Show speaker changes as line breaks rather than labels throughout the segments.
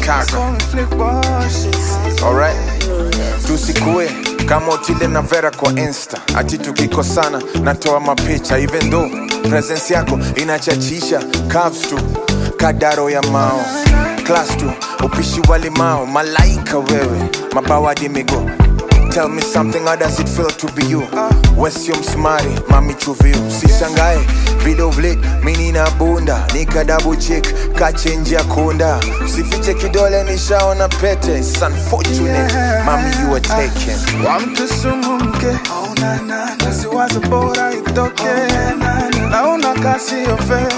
Chicago.
Call me flick boss.
Alright, tusikue kama Otile na Vera kwa Insta, ati tukikosana natoa mapicha, even though presence yako inachachisha. Curves tu kadaro ya mao, class tu upishi wa limao, malaika wewe, mabawadi migo Tell me something, how does it feel to be you? Wesio msmari, mami chuviu Sishangae, video vlit, mini na bunda Nika double check, kachenji ya kunda Sifiche kidole nishaona pete It's unfortunate, mami you were taken
Wa mtu sumu mke Usiwaze bora itoke Naona kasi yofe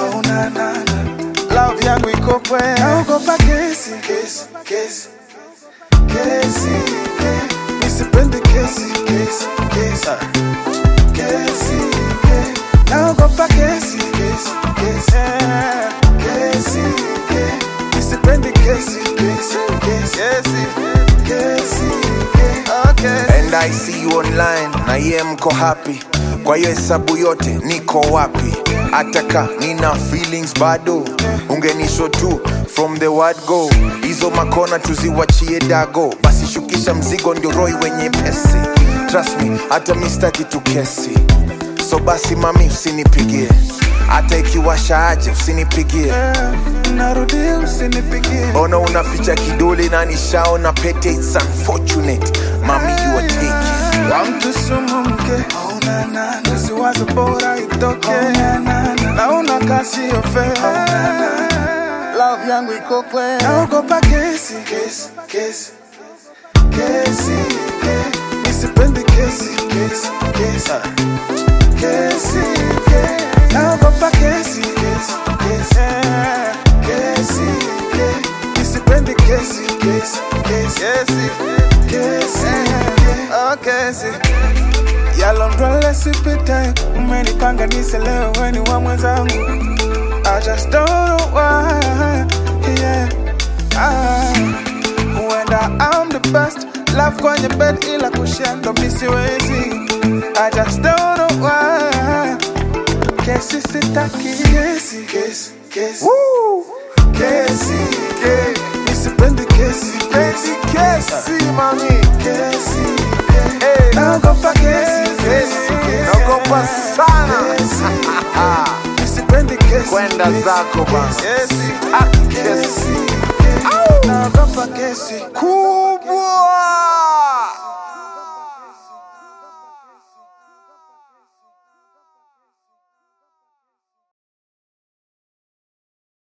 Love yangu iko kwe Naogopa kesi Kesi, kesi Kesi, kesi Nisipendi kesi, kesi, kesi Kesi, kesi Naogopa kesi, kesi, kesi Kesi, kesi Nisipendi kesi, kesi, kesi Kesi, kesi Okay
And I see you online, na ye mko happy Kwa hiyo hesabu yote, niko wapi? Ataka, nina feelings bado Ungenisho tu, from the word go Hizo makona tuziwachie dago Basi shukisha mzigo ndio roi wenye pesi Trust me, hata mistaki tu kesi So basi mami usinipigie Hata ikiwasha aje usinipigie
narudi usinipigie
Ona unaficha kidole na nishaona pete It's unfortunate, mami you are taken
wa mtu sumu mke usiwaze bora itoke naona kasi yofe
Love yangu iko kwe
naogopa kesi kesi kesi kesi kesi nisipendi kesi kesi kesi kesi kesi naogopa kesi kesi kesi kesi kesi nisipendi kesi kesi kesi kesi oh kesi yalondwele sipite umenipanga niselewe weni wa mwenzangu I just don't know why yeah. ah. Huenda I'm the best Love kwenye bed ila kushendo misiwezi I just don't know why Kesi sitaki Kesi, kesi, kesi
Woo!
Kesi, kesi Nisipendi kesi, kesi, kesi mami Kesi, kesi
Hey.
Naogopa kesi, kesi, kesi
Naogopa sana.
Kesi, Nisipendi kesi
Kwenda
kesi,
zako basi.
Kesi,
Ah,
kesi Naogopa kesi
kubwa